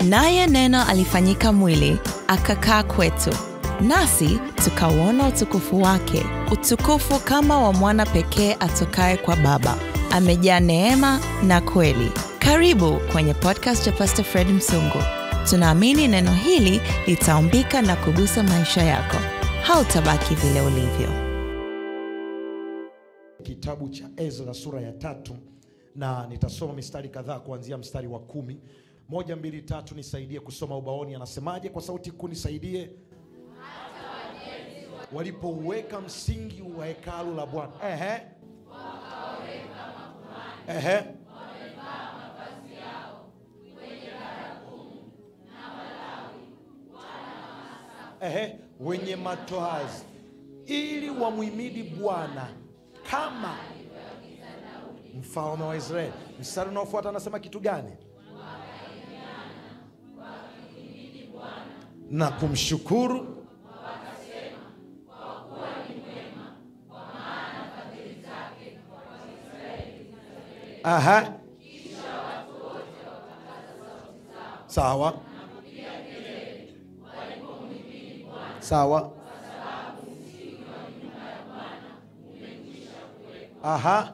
Naye Neno alifanyika mwili, akakaa kwetu, nasi tukauona utukufu wake, utukufu kama wa mwana pekee atokaye kwa Baba, amejaa neema na kweli. Karibu kwenye podcast ya Pastor Fred Msungu. Tunaamini neno hili litaumbika na kugusa maisha yako. Hautabaki vile ulivyo. Kitabu cha Ezra sura ya tatu na nitasoma mistari kadhaa kuanzia mstari wa kumi. Moja, mbili, tatu, nisaidie kusoma ubaoni. Anasemaje kwa sauti kuu? Nisaidie. Walipouweka msingi wa hekalu la Bwana, ehe, ehe, ehe, wenye matoazi ili wamhimidi Bwana kama mfalme wa Israeli. Mstari unaofuata anasema kitu gani? Na kumshukuru Aha. Sawa. Sawa. Aha.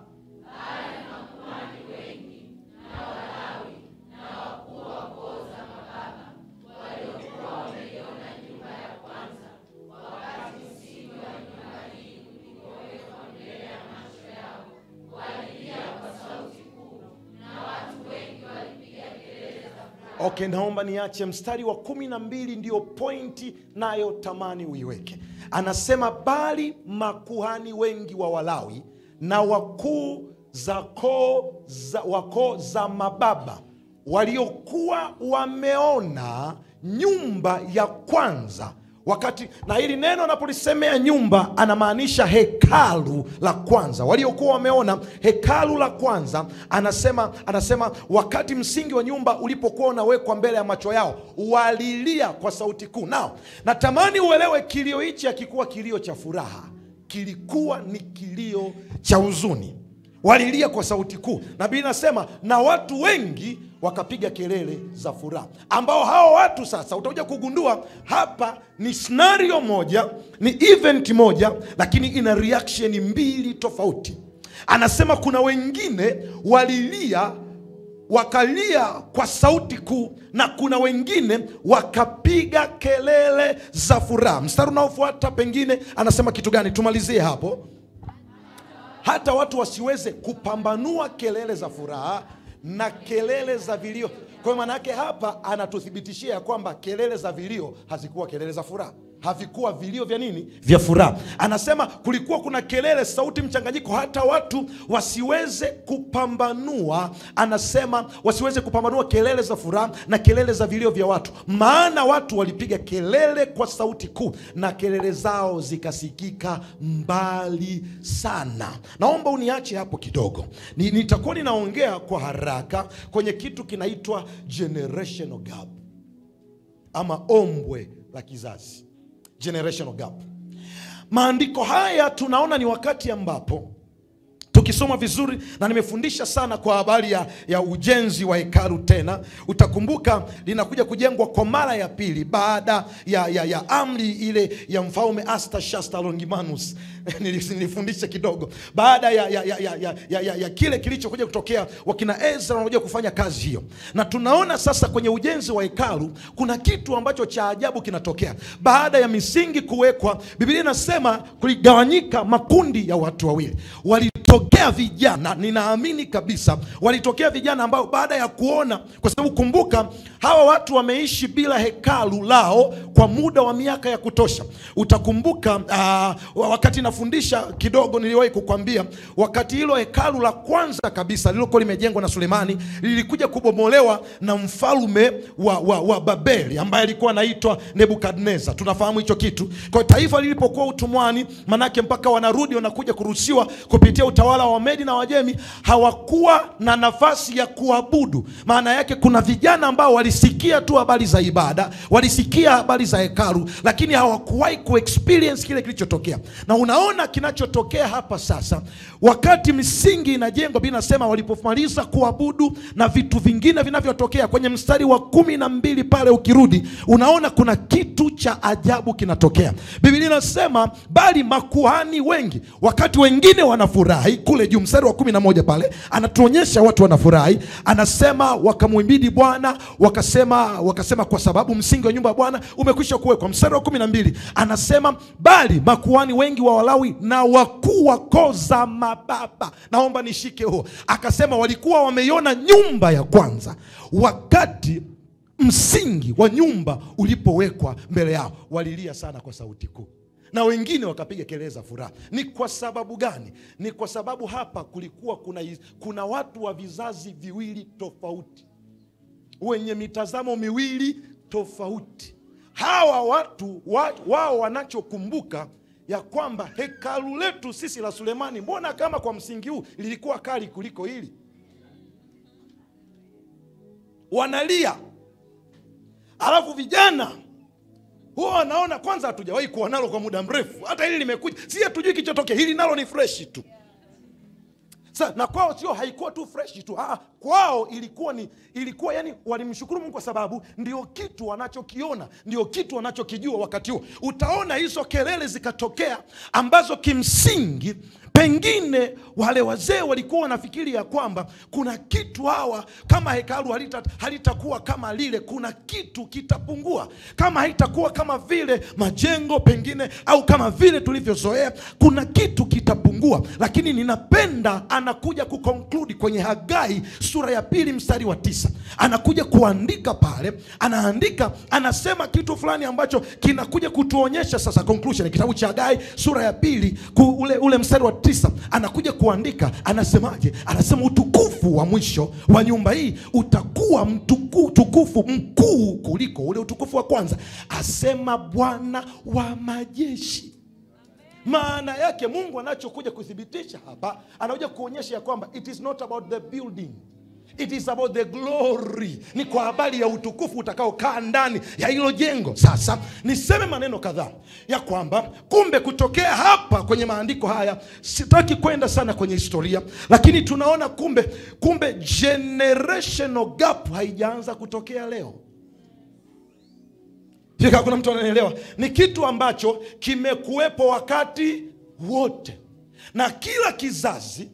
Okay, naomba niache mstari wa kumi na mbili ndio pointi nayo tamani uiweke. Anasema bali makuhani wengi wa Walawi na wakuu za koo za, wa koo za mababa waliokuwa wameona nyumba ya kwanza wakati na hili neno anapolisemea nyumba anamaanisha hekalu la kwanza waliokuwa wameona hekalu la kwanza anasema anasema wakati msingi wa nyumba ulipokuwa unawekwa mbele ya macho yao walilia kwa sauti kuu nao natamani uelewe kilio hichi hakikuwa kilio cha furaha kilikuwa ni kilio cha huzuni walilia kwa sauti kuu na bili nasema na watu wengi wakapiga kelele za furaha ambao hao watu sasa utakuja kugundua hapa ni scenario moja ni event moja lakini ina reaction mbili tofauti anasema kuna wengine walilia wakalia kwa sauti kuu na kuna wengine wakapiga kelele za furaha mstari unaofuata pengine anasema kitu gani tumalizie hapo hata watu wasiweze kupambanua kelele za furaha na kelele za vilio. Kwa hiyo maana yake hapa anatuthibitishia ya kwamba kelele za vilio hazikuwa kelele za furaha havikuwa vilio vya nini vya furaha anasema kulikuwa kuna kelele sauti mchanganyiko hata watu wasiweze kupambanua anasema wasiweze kupambanua kelele za furaha na kelele za vilio vya watu maana watu walipiga kelele kwa sauti kuu na kelele zao zikasikika mbali sana naomba uniache hapo kidogo Ni- nitakuwa ninaongea kwa haraka kwenye kitu kinaitwa generational gap ama ombwe la kizazi generational gap maandiko haya tunaona ni wakati ambapo tukisoma vizuri na nimefundisha sana kwa habari ya, ya ujenzi wa hekalu tena utakumbuka linakuja kujengwa kwa mara ya pili baada ya, ya, ya amri ile ya mfalme Artashasta Longimanus nilifundisha kidogo baada ya, ya, ya, ya, ya, ya, ya, ya kile kilichokuja kutokea wakina Ezra wanakuja kufanya kazi hiyo na tunaona sasa kwenye ujenzi wa hekalu kuna kitu ambacho cha ajabu kinatokea baada ya misingi kuwekwa biblia inasema kuligawanyika makundi ya watu wawili walitokea vijana ninaamini kabisa walitokea vijana ambao baada ya kuona kwa sababu kumbuka hawa watu wameishi bila hekalu lao kwa muda wa miaka ya kutosha utakumbuka uh, wakati nafundisha kidogo niliwahi kukwambia wakati hilo hekalu la kwanza kabisa lililokuwa limejengwa na sulemani lilikuja kubomolewa na mfalme wa, wa, wa babeli ambaye alikuwa anaitwa nebukadnezar tunafahamu hicho kitu kwa hiyo taifa lilipokuwa utumwani manake mpaka wanarudi wanakuja kuruhusiwa kupitia utawala watawala wa Medi na Wajemi hawakuwa na nafasi ya kuabudu. Maana yake kuna vijana ambao walisikia tu habari za ibada, walisikia habari za hekalu, lakini hawakuwahi kuexperience kile kilichotokea. Na unaona kinachotokea hapa sasa, wakati misingi inajengwa, Biblia inasema walipomaliza kuabudu na vitu vingine vinavyotokea kwenye mstari wa kumi na mbili pale, ukirudi unaona kuna kitu cha ajabu kinatokea. Biblia inasema bali makuhani wengi, wakati wengine wanafurahi kule juu, mstari wa kumi na moja pale anatuonyesha watu wanafurahi, anasema wakamwimbidi Bwana, wakasema wakasema kwa sababu msingi wa nyumba ya Bwana umekwisha kuwekwa. Mstari wa kumi na mbili anasema bali makuhani wengi wa Walawi na wakuu wa koo za mababa, naomba nishike huo, akasema walikuwa wameiona nyumba ya kwanza wakati msingi wa nyumba ulipowekwa mbele yao, walilia sana kwa sauti kuu na wengine wakapiga kelele za furaha. Ni kwa sababu gani? Ni kwa sababu hapa kulikuwa kuna, kuna watu wa vizazi viwili tofauti wenye mitazamo miwili tofauti. Hawa watu wa, wao wanachokumbuka ya kwamba hekalu letu sisi la Sulemani, mbona kama kwa msingi huu lilikuwa kali kuliko hili? Wanalia, alafu vijana huwa wanaona kwanza, hatujawahi kuwa nalo kwa muda mrefu, hata hili limekuja, si hatujui kichotokea, hili nalo ni freshi tu. Sa, na kwao sio haikuwa tu freshi tu ah, kwao ilikuwa ni ilikuwa yani, walimshukuru Mungu kwa sababu ndio kitu wanachokiona, ndio kitu wanachokijua wakati huo. Utaona hizo kelele zikatokea ambazo kimsingi pengine wale wazee walikuwa wanafikiri ya kwamba kuna kitu hawa, kama hekalu halita halitakuwa kama lile, kuna kitu kitapungua, kama haitakuwa kama vile majengo pengine, au kama vile tulivyozoea, kuna kitu kitapungua. Lakini ninapenda anakuja kukonkludi kwenye Hagai sura ya pili mstari wa tisa, anakuja kuandika pale, anaandika anasema kitu fulani ambacho kinakuja kutuonyesha sasa conclusion. Kitabu cha Hagai sura ya pili ku, ule, ule mstari wa tisa anakuja kuandika, anasemaje? Anasema utukufu wa mwisho wa nyumba hii utakuwa mtuku, utukufu mkuu kuliko ule utukufu wa kwanza, asema Bwana wa majeshi. Maana yake Mungu anachokuja kuthibitisha hapa, anakuja kuonyesha ya kwamba it is not about the building It is about the glory, ni kwa habari ya utukufu utakaokaa ndani ya hilo jengo. Sasa niseme maneno kadhaa ya kwamba kumbe, kutokea hapa kwenye maandiko haya, sitaki kwenda sana kwenye historia, lakini tunaona kumbe, kumbe generational gap haijaanza kutokea leo. Fika, kuna mtu ananielewa? Ni kitu ambacho kimekuwepo wakati wote na kila kizazi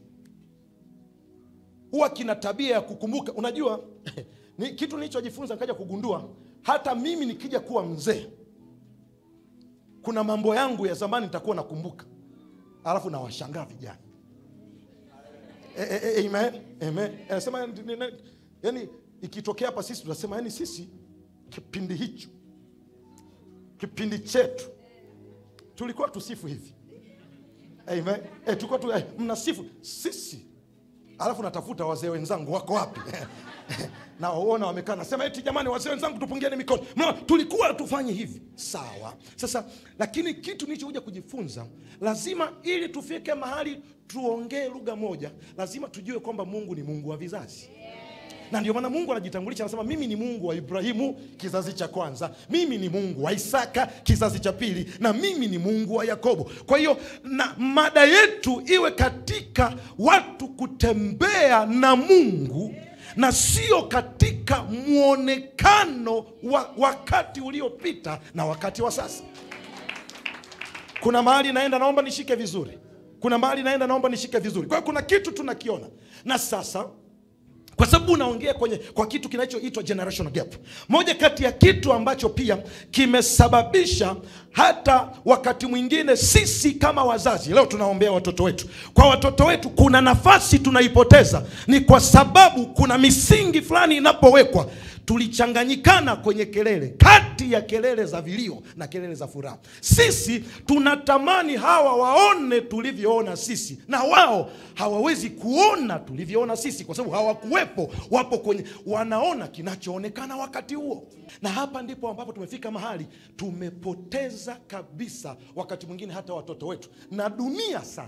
huwa kina tabia ya kukumbuka. Unajua ni kitu nilichojifunza nikaja kugundua, hata mimi nikija kuwa mzee, kuna mambo yangu ya zamani nitakuwa nakumbuka, alafu nawashangaa vijana. E, e, e, amen, amen. Anasema yani, ikitokea hapa sisi tunasema yani, sisi kipindi hicho, kipindi chetu tulikuwa tusifu hivi, amen. E, tulikuwa tu, eh, mnasifu sisi alafu natafuta wazee wenzangu wako wapi? na waona wamekaa, nasema eti jamani, wazee wenzangu tupungieni mikono. Mna, tulikuwa tufanye hivi sawa. Sasa lakini kitu nilichokuja kujifunza, lazima ili tufike mahali tuongee lugha moja, lazima tujue kwamba Mungu ni Mungu wa vizazi na ndio maana Mungu anajitambulisha, anasema mimi ni Mungu wa Ibrahimu kizazi cha kwanza, mimi ni Mungu wa Isaka kizazi cha pili, na mimi ni Mungu wa Yakobo. Kwa hiyo na mada yetu iwe katika watu kutembea na Mungu na sio katika mwonekano wa wakati uliopita na wakati wa sasa. Kuna mahali naenda, naomba nishike vizuri. Kuna mahali naenda, naomba nishike vizuri. Kwa hiyo kuna kitu tunakiona na sasa kwa sababu unaongea kwenye kwa kitu kinachoitwa generational gap. Moja kati ya kitu ambacho pia kimesababisha hata wakati mwingine sisi kama wazazi leo tunaombea watoto wetu, kwa watoto wetu kuna nafasi tunaipoteza, ni kwa sababu kuna misingi fulani inapowekwa tulichanganyikana kwenye kelele, kati ya kelele za vilio na kelele za furaha. Sisi tunatamani hawa waone tulivyoona sisi, na wao hawawezi kuona tulivyoona sisi, kwa sababu hawakuwepo. Wapo kwenye, wanaona kinachoonekana wakati huo, na hapa ndipo ambapo tumefika mahali tumepoteza kabisa, wakati mwingine hata watoto wetu na dunia sasa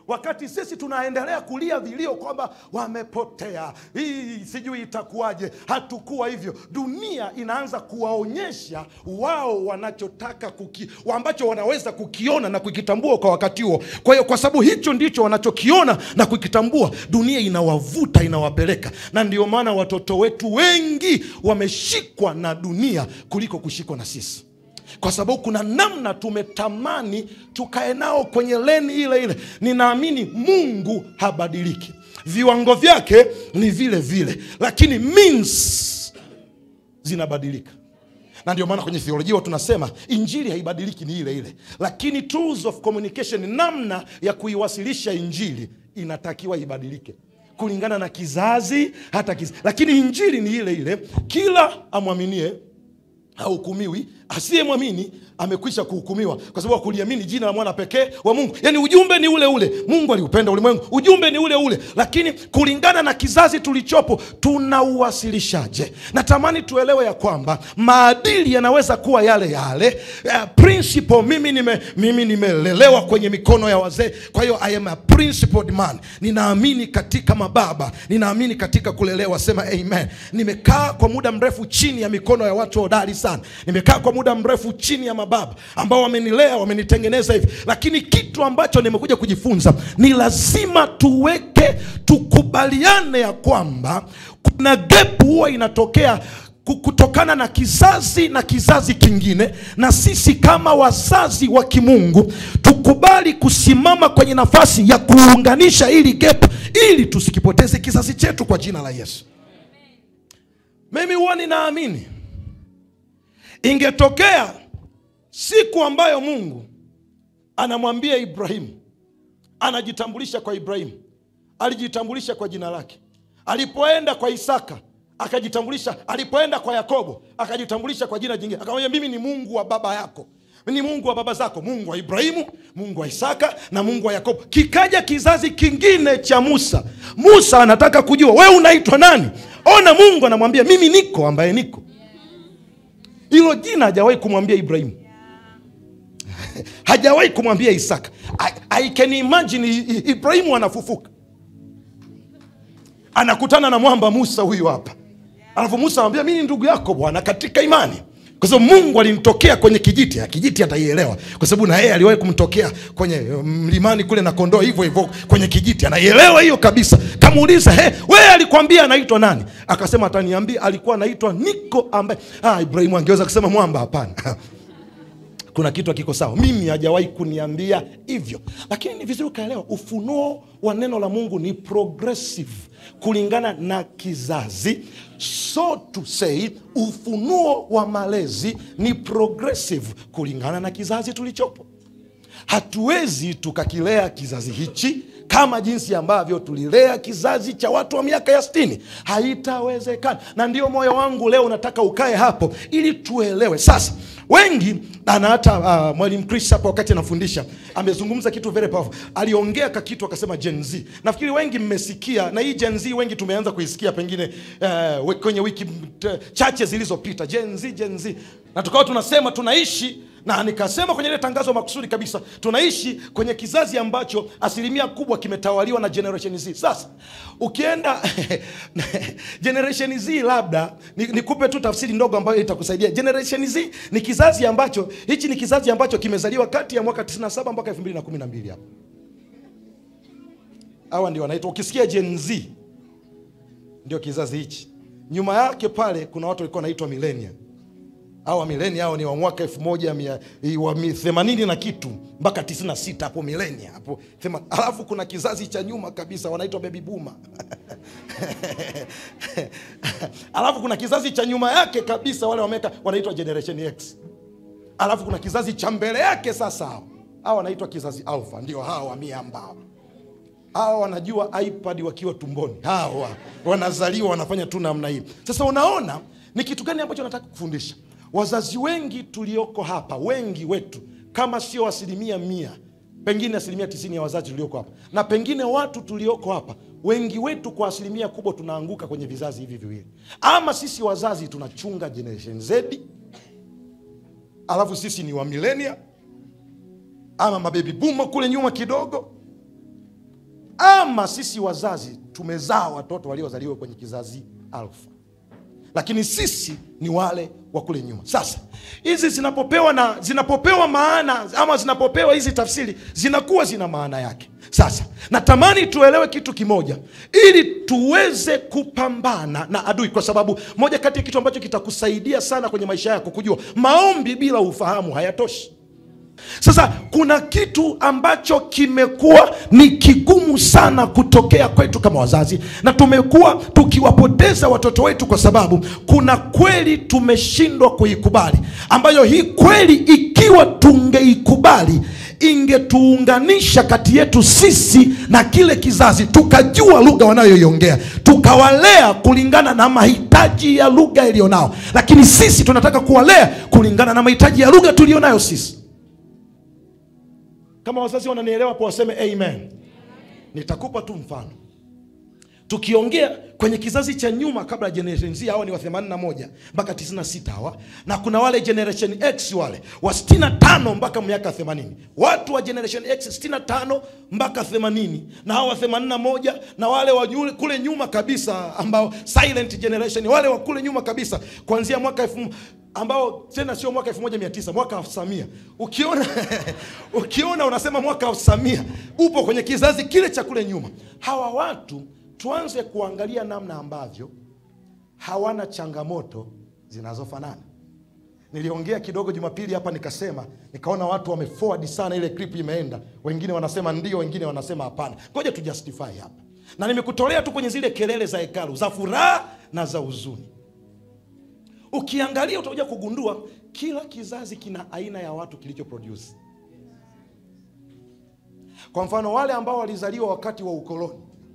wakati sisi tunaendelea kulia vilio kwamba wamepotea, hii sijui itakuwaje. Hatukuwa hivyo. Dunia inaanza kuwaonyesha wao wanachotaka kuki, ambacho wanaweza kukiona na kukitambua kwa wakati huo. Kwa hiyo, kwa sababu hicho ndicho wanachokiona na kukitambua, dunia inawavuta, inawapeleka, na ndio maana watoto wetu wengi wameshikwa na dunia kuliko kushikwa na sisi kwa sababu kuna namna tumetamani tukae nao kwenye leni ile ile. Ninaamini Mungu habadiliki, viwango vyake ni vile vile, lakini means zinabadilika na ndio maana kwenye theolojia tunasema injili haibadiliki, ni ile ile, lakini tools of communication, namna ya kuiwasilisha injili inatakiwa ibadilike kulingana na kizazi hata kizazi, lakini injili ni ile ile. Kila amwaminie hahukumiwi, asiyemwamini amekwisha kuhukumiwa kwa sababu hakuliamini jina la mwana pekee wa Mungu. Yaani ujumbe ni ule ule, Mungu aliupenda ulimwengu, ujumbe ni ule ule, lakini kulingana na kizazi tulichopo tunauwasilishaje? Natamani tuelewe ya kwamba maadili yanaweza kuwa yale yale. Uh, principle, mimi nime mimi nimelelewa kwenye mikono ya wazee, kwa hiyo I am a principled man. Ninaamini katika mababa, ninaamini katika kulelewa, sema amen. Nimekaa kwa muda mrefu chini ya mikono ya watu hodari sana, nimekaa kwa muda mrefu chini ya mababa ambao wamenilea, wamenitengeneza hivi, lakini kitu ambacho nimekuja kujifunza ni lazima tuweke, tukubaliane ya kwamba kuna gap huwa inatokea kutokana na kizazi na kizazi kingine, na sisi kama wazazi wa kimungu tukubali kusimama kwenye nafasi ya kuunganisha hili gap ili tusikipoteze kizazi chetu kwa jina la Yesu. Mimi huwa ninaamini ingetokea siku ambayo Mungu anamwambia Ibrahimu, anajitambulisha kwa Ibrahimu, alijitambulisha kwa jina lake. Alipoenda kwa Isaka akajitambulisha, alipoenda kwa Yakobo akajitambulisha kwa jina jingine, akamwambia mimi ni Mungu wa baba yako, ni Mungu wa baba zako, Mungu wa Ibrahimu, Mungu wa Isaka na Mungu wa Yakobo. Kikaja kizazi kingine cha Musa. Musa anataka kujua wewe unaitwa nani? Ona, Mungu anamwambia mimi niko ambaye niko. Hilo jina hajawahi kumwambia Ibrahimu hajawahi kumwambia Isaka. I, I can imagine Ibrahimu anafufuka anakutana na mwamba Musa huyu hapa, alafu Musa anamwambia mimi ni ndugu yako bwana katika imani, kwa sababu Mungu alimtokea kwenye kijiti. Kijiti ataielewa kwa sababu na yeye aliwahi kumtokea kwenye mlimani kule na kondoo hivyo hivyo kwenye kijiti, anaielewa hiyo kabisa. Kamuuliza, he, wewe alikwambia anaitwa nani? Akasema ataniambia alikuwa anaitwa Niko, ambaye ah, Ibrahimu angeweza kusema mwamba, hapana kuna kitu hakiko sawa. Mimi hajawahi kuniambia hivyo, lakini ni vizuri ukaelewa, ufunuo wa neno la Mungu ni progressive kulingana na kizazi. So to say, ufunuo wa malezi ni progressive kulingana na kizazi tulichopo. Hatuwezi tukakilea kizazi hichi kama jinsi ambavyo tulilea kizazi cha watu wa miaka ya sitini. Haitawezekana, na ndio moyo wangu leo nataka ukae hapo ili tuelewe. Sasa wengi na hata uh, mwalimu Chris hapo wakati anafundisha amezungumza kitu very powerful. Aliongea ka kitu akasema Gen Z. Nafikiri wengi mmesikia, na hii Gen Z wengi tumeanza kuisikia pengine uh, kwenye wiki chache zilizopita, Gen Z, Gen Z, na tukawa tunasema tunaishi na nikasema kwenye ile tangazo makusudi kabisa, tunaishi kwenye kizazi ambacho asilimia kubwa kimetawaliwa na generation Z. Sasa ukienda generation Z, labda nikupe ni tu tafsiri ndogo ambayo itakusaidia. Generation Z ni kizazi ambacho, hichi ni kizazi ambacho kimezaliwa kati ya mwaka 97 mpaka 2012 hapo. Hawa ndio wanaitwa, ukisikia Gen Z ndio kizazi hichi. Nyuma yake pale kuna watu walikuwa wanaitwa millennial Hawa milenia hao ni wa mwaka elfu moja mia wa themanini na kitu mpaka tisini na sita hapo milenia hapo thema. Alafu kuna kizazi cha nyuma kabisa wanaitwa baby boomer alafu kuna kizazi cha nyuma yake kabisa wale wameka wanaitwa generation X. Alafu kuna kizazi cha mbele yake sasa, hao hao wanaitwa kizazi alpha, ndio hao wa miambao hawa wanajua iPad wakiwa tumboni, hawa wanazaliwa wanafanya tu namna hii. Sasa unaona ni kitu gani ambacho nataka kufundisha wazazi wengi tulioko hapa, wengi wetu kama sio asilimia mia, pengine asilimia tisini ya wazazi tulioko hapa, na pengine watu tulioko hapa, wengi wetu kwa asilimia kubwa tunaanguka kwenye vizazi hivi viwili. Ama sisi wazazi tunachunga generation Z, alafu sisi ni wa millennial, ama mabebi boomer kule nyuma kidogo, ama sisi wazazi tumezaa watoto waliozaliwa kwenye kizazi alfa lakini sisi ni wale wa kule nyuma sasa hizi zinapopewa na zinapopewa maana ama zinapopewa hizi tafsiri zinakuwa zina maana yake sasa natamani tuelewe kitu kimoja ili tuweze kupambana na adui kwa sababu moja kati ya kitu ambacho kitakusaidia sana kwenye maisha yako kujua maombi bila ufahamu hayatoshi sasa kuna kitu ambacho kimekuwa ni kigumu sana kutokea kwetu kama wazazi na tumekuwa tukiwapoteza watoto wetu kwa sababu kuna kweli tumeshindwa kuikubali ambayo hii kweli ikiwa tungeikubali ingetuunganisha kati yetu sisi na kile kizazi tukajua lugha wanayoiongea tukawalea kulingana na mahitaji ya lugha iliyonao lakini sisi tunataka kuwalea kulingana na mahitaji ya lugha tuliyonayo sisi kama wazazi wananielewa hapo waseme amen nitakupa tu mfano tukiongea kwenye kizazi cha nyuma kabla ya generation z hawa ni wa 81 mpaka 96 hawa na kuna wale generation x wale wa 65 mpaka miaka 80 watu wa generation x 65 mpaka 80 na hawa wa 81 na wale wa yule- kule nyuma kabisa ambao silent generation wale wa kule nyuma kabisa kuanzia mwaka elfu ambao tena sio mwaka 1900 mwaka 1900 ukiona ukiona unasema mwaka 1900 upo kwenye kizazi kile cha kule nyuma hawa watu tuanze kuangalia namna ambavyo hawana changamoto zinazofanana niliongea kidogo jumapili hapa nikasema nikaona watu wameforward sana ile clip imeenda wengine wanasema ndio wengine wanasema hapana ngoja tujustify hapa na nimekutolea tu kwenye zile kelele za hekalu za furaha na za huzuni ukiangalia utakuja kugundua kila kizazi kina aina ya watu kilicho produce kwa mfano wale ambao walizaliwa wakati wa ukoloni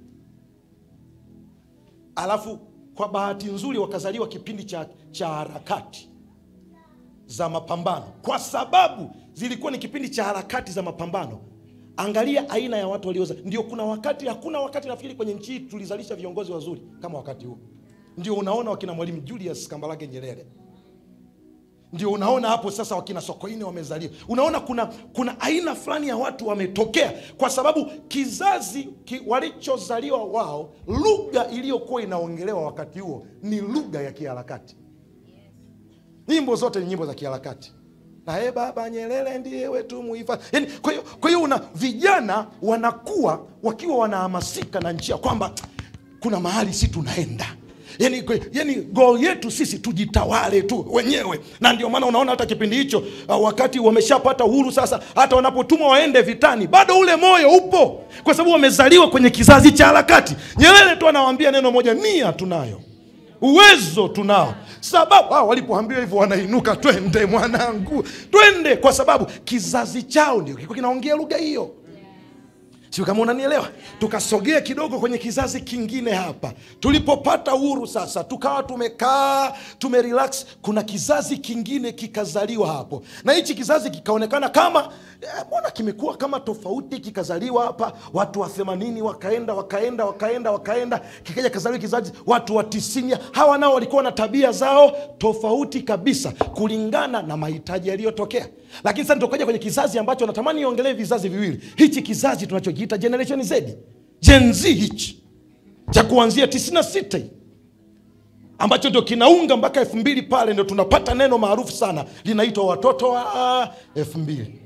alafu kwa bahati nzuri wakazaliwa kipindi cha, cha harakati za mapambano kwa sababu zilikuwa ni kipindi cha harakati za mapambano angalia aina ya watu walioza ndio kuna wakati hakuna wakati nafikiri kwenye nchi hii tulizalisha viongozi wazuri kama wakati huo ndio unaona wakina mwalimu julius kambarage nyerere ndio unaona hapo sasa wakina sokoine wamezaliwa unaona kuna kuna aina fulani ya watu wametokea kwa sababu kizazi ki, walichozaliwa wao lugha iliyokuwa inaongelewa wakati huo ni lugha ya kiharakati nyimbo zote ni nyimbo za kiharakati naye baba nyerere ndiye wetu muhifadhi yani, kwa hiyo kwa hiyo una vijana wanakuwa wakiwa wanahamasika na nchi ya kwamba kuna mahali si tunaenda yani, yani goal yetu sisi tujitawale tu wenyewe na ndio maana unaona hata kipindi hicho uh, wakati wameshapata uhuru sasa hata wanapotumwa waende vitani bado ule moyo upo kwa sababu wamezaliwa kwenye kizazi cha harakati nyerere tu anawaambia neno moja nia tunayo uwezo tunao sababu ah, walipoambiwa hivyo wanainuka twende mwanangu twende kwa sababu kizazi chao ndio kilikuwa kinaongea lugha hiyo sio kama unanielewa tukasogea kidogo kwenye kizazi kingine hapa tulipopata uhuru sasa tukawa tumekaa tumerelax kuna kizazi kingine kikazaliwa hapo na hichi kizazi kikaonekana kama eh, mbona kimekuwa kama tofauti kikazaliwa hapa watu wa themanini wakaenda wakaenda wakaenda wakaenda kikaja kazaliwa kizazi watu wa tisini hawa nao walikuwa na tabia zao tofauti kabisa kulingana na mahitaji yaliyotokea lakini sasa tukaja kwenye kizazi ambacho natamani iongelee vizazi viwili hichi kizazi tunachokiita generation z gen z hichi cha kuanzia 96 ambacho ndio kinaunga mpaka elfu mbili pale ndio tunapata neno maarufu sana linaitwa watoto wa elfu mbili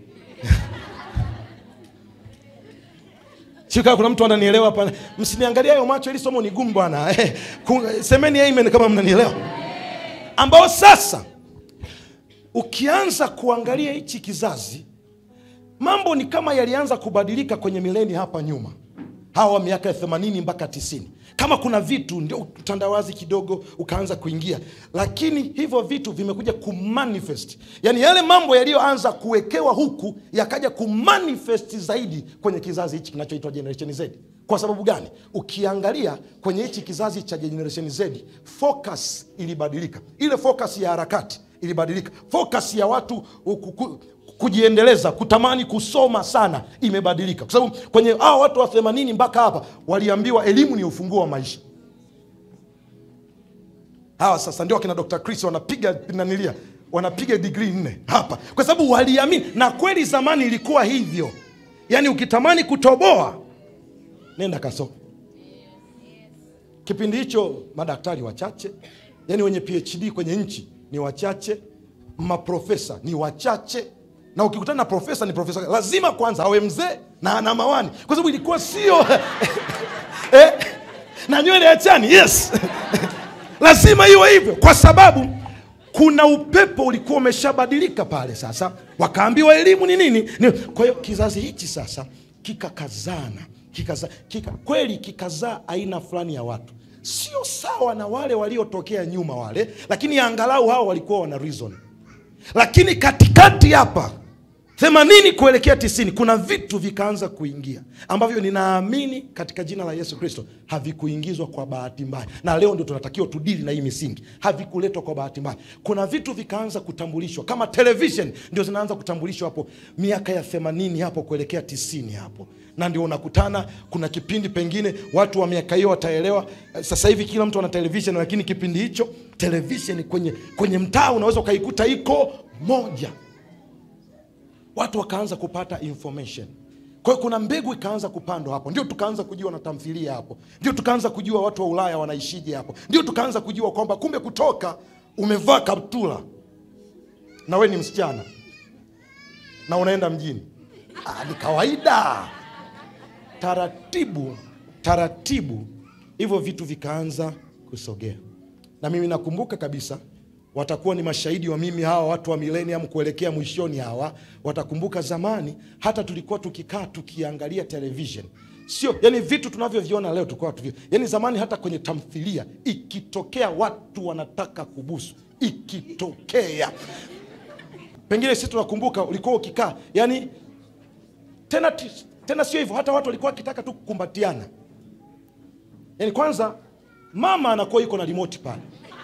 Sio kuna mtu ananielewa hapa. Msiniangalia hayo macho, ili somo ni gumu bwana. Eh, ku- semeni amen kama mnanielewa. Ambao sasa ukianza kuangalia hichi kizazi, mambo ni kama yalianza kubadilika kwenye mileni hapa nyuma, hawa miaka ya 80 mpaka 90 kama kuna vitu ndio utandawazi kidogo ukaanza kuingia, lakini hivyo vitu vimekuja kumanifest, yaani yale mambo yaliyoanza kuwekewa huku yakaja kumanifest zaidi kwenye kizazi hichi kinachoitwa Generation Z. Kwa sababu gani? Ukiangalia kwenye hichi kizazi cha Generation Z, focus ilibadilika. Ile focus ya harakati ilibadilika, focus ya watu ukuku, kujiendeleza kutamani kusoma sana imebadilika kwa sababu kwenye hawa watu wa themanini mpaka hapa waliambiwa elimu ni ufunguo wa maisha hawa sasa ndio akina dr chris wanapiga nanilia wanapiga digrii nne hapa kwa sababu waliamini na kweli zamani ilikuwa hivyo yaani ukitamani kutoboa nenda kasome kipindi hicho madaktari wachache yani wenye phd kwenye nchi ni wachache maprofesa ni wachache na ukikutana na profesa ni profesa lazima kwanza awe mzee na ana mawani kwa sababu ilikuwa sio eh, na nywele ya chani yes lazima iwe hivyo kwa sababu kuna upepo ulikuwa umeshabadilika pale sasa wakaambiwa elimu ni nini ni, kwa hiyo kizazi hichi sasa kikakazana kikaza, kika, kweli kikazaa aina fulani ya watu sio sawa na wale waliotokea nyuma wale lakini angalau hao walikuwa wana reason lakini katikati hapa themanini kuelekea tisini kuna vitu vikaanza kuingia ambavyo ninaamini katika jina la yesu kristo havikuingizwa kwa bahati mbaya na leo ndio tunatakiwa tudili na hii misingi havikuletwa kwa bahati mbaya kuna vitu vikaanza kutambulishwa kama television ndio zinaanza kutambulishwa hapo miaka ya themanini hapo kuelekea tisini hapo na ndio unakutana kuna kipindi pengine watu wa miaka hiyo wataelewa Eh, sasa hivi kila mtu ana television lakini kipindi hicho television kwenye, kwenye mtaa unaweza ukaikuta iko moja watu wakaanza kupata information kwa hiyo kuna mbegu ikaanza kupandwa hapo ndio tukaanza kujua na tamthilia hapo ndio tukaanza kujua watu wa ulaya wanaishije hapo ndio tukaanza kujua kwamba kumbe kutoka umevaa kaptula na we ni msichana na unaenda mjini ah, ni kawaida taratibu taratibu hivyo vitu vikaanza kusogea na mimi nakumbuka kabisa watakuwa ni mashahidi wa mimi hawa watu wa milenium kuelekea mwishoni hawa watakumbuka zamani hata tulikuwa tukikaa tukiangalia television sio yani vitu tunavyoviona leo tulikuwa tuvio yani zamani hata kwenye tamthilia ikitokea watu wanataka kubusu ikitokea pengine sisi tunakumbuka ulikuwa ukikaa yani tena ti- tena sio hivyo hata watu walikuwa wakitaka tu kukumbatiana yani kwanza mama anakuwa yuko na remote pale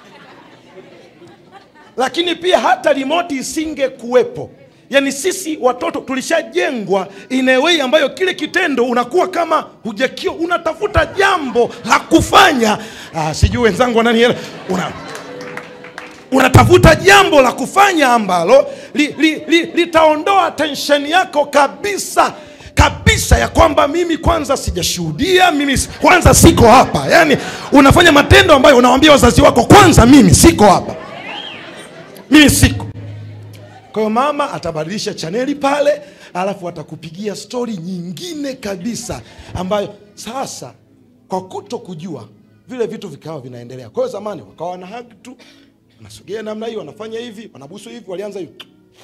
lakini pia hata remote isinge kuwepo yaani sisi watoto tulishajengwa in a way ambayo kile kitendo unakuwa kama hujakio unatafuta jambo la kufanya ah, sijui wenzangu wananiela una unatafuta jambo la kufanya ambalo litaondoa li, li, litaondoa tensheni yako kabisa kabisa ya kwamba mimi kwanza sijashuhudia mimi si- kwanza siko hapa yaani unafanya matendo ambayo unawambia wazazi wako kwanza mimi siko hapa mimi siko kwa hiyo mama atabadilisha chaneli pale alafu atakupigia stori nyingine kabisa ambayo sasa kwa kuto kujua vile vitu vikawa vinaendelea kwa hiyo zamani wakawa wana hug tu wanasogea namna hii wanafanya hivi wanabusu hivi walianza hivi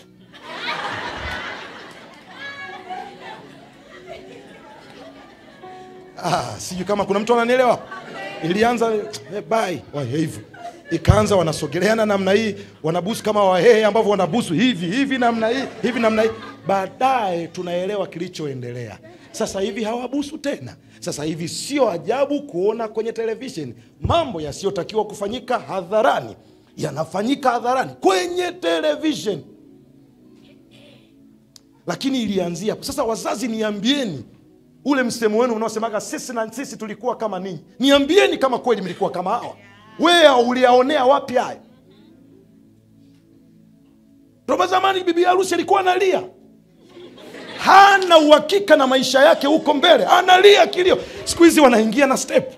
ah, sijui kama kuna mtu ananielewa hapo. ilianza eh, bye wa- hivyo ikaanza wanasogeleana namna hii wanabusu kama wahehe ambavyo wanabusu hivi hivi namna hii hivi namna hii baadaye tunaelewa kilichoendelea sasa hivi hawabusu tena sasa hivi sio ajabu kuona kwenye televishen mambo yasiyotakiwa kufanyika hadharani yanafanyika hadharani kwenye televishen lakini ilianzia hapo. Sasa wazazi, niambieni ule msemo wenu unaosemaga sisi na sisi tulikuwa kama ninyi, niambieni kama kweli mlikuwa kama hawa. Wewe uliyaonea wapi haya? Toba zamani bibi harusi alikuwa analia, hana uhakika na maisha yake huko mbele, analia kilio. Siku hizi wanaingia na step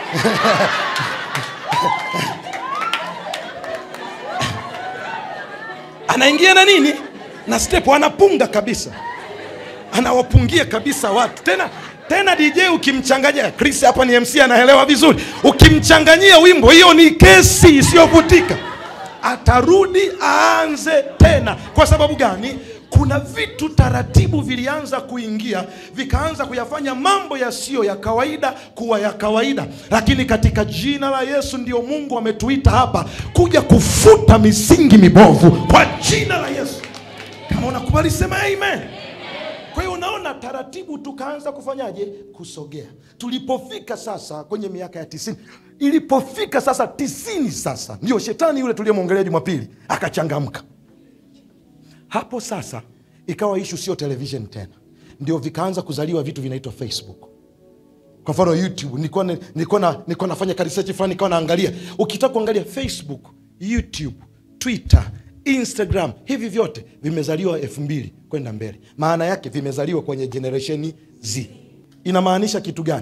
anaingia na nini na step, anapunga kabisa, anawapungia kabisa watu tena tena. DJ ukimchanganyia, Chris hapa ni MC anaelewa vizuri, ukimchanganyia wimbo, hiyo ni kesi isiyovutika, atarudi aanze tena. Kwa sababu gani? Kuna vitu taratibu vilianza kuingia, vikaanza kuyafanya mambo yasiyo ya kawaida kuwa ya kawaida. Lakini katika jina la Yesu ndio Mungu ametuita hapa kuja kufuta misingi mibovu kwa jina la Yesu. Kama unakubali sema amen. Kwa hiyo unaona, taratibu tukaanza kufanyaje? Kusogea. Tulipofika sasa kwenye miaka ya tisini, ilipofika sasa tisini, sasa ndio shetani yule tuliyemwongelea Jumapili akachangamka. Hapo sasa ikawa ishu sio television tena, ndio vikaanza kuzaliwa vitu vinaitwa Facebook. Kwa mfano YouTube, nilikuwa na- nilikuwa na- nilikuwa nafanya ka research fulani, nikawa naangalia, ukitaka kuangalia Facebook, YouTube, Twitter, Instagram, hivi vyote vimezaliwa elfu mbili kwenda mbele. Maana yake vimezaliwa kwenye generation Z. Inamaanisha kitu gani?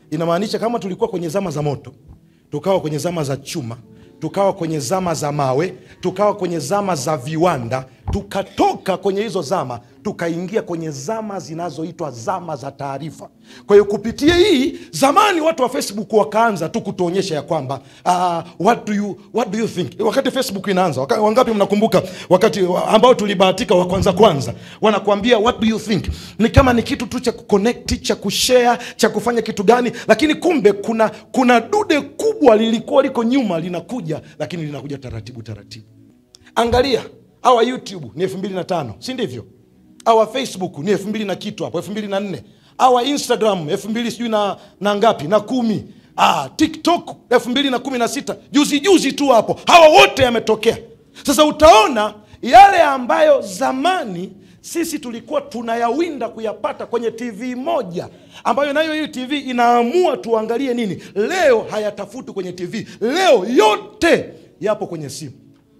inamaanisha kama tulikuwa kwenye zama za moto tukawa kwenye zama za chuma tukawa kwenye zama za mawe tukawa kwenye zama za viwanda tukatoka kwenye hizo zama tukaingia kwenye zama zinazoitwa zama za taarifa kwa hiyo kupitia hii zamani watu wa facebook wakaanza tu kutuonyesha ya kwamba uh, what, do you, what do you think wakati facebook inaanza waka, wangapi mnakumbuka wakati wa- ambao tulibahatika wa kwanza kwanza wanakuambia what do you think ni kama ni kitu tu cha kuconnect cha kushare cha kufanya kitu gani lakini kumbe kuna kuna dude kubwa lilikuwa liko nyuma linakuja lakini linakuja taratibu taratibu angalia awa youtube ni elfu mbili na tano si ndivyo awa facebook ni elfu mbili na kitu hapo elfu mbili na nne awa instagram elfu mbili sijui na, na ngapi na kumi ah, tiktok elfu mbili na kumi na sita juzi juzi tu hapo hawa wote yametokea sasa utaona yale ambayo zamani sisi tulikuwa tunayawinda kuyapata kwenye tv moja ambayo nayo hii tv inaamua tuangalie nini leo hayatafuti kwenye tv leo yote yapo kwenye simu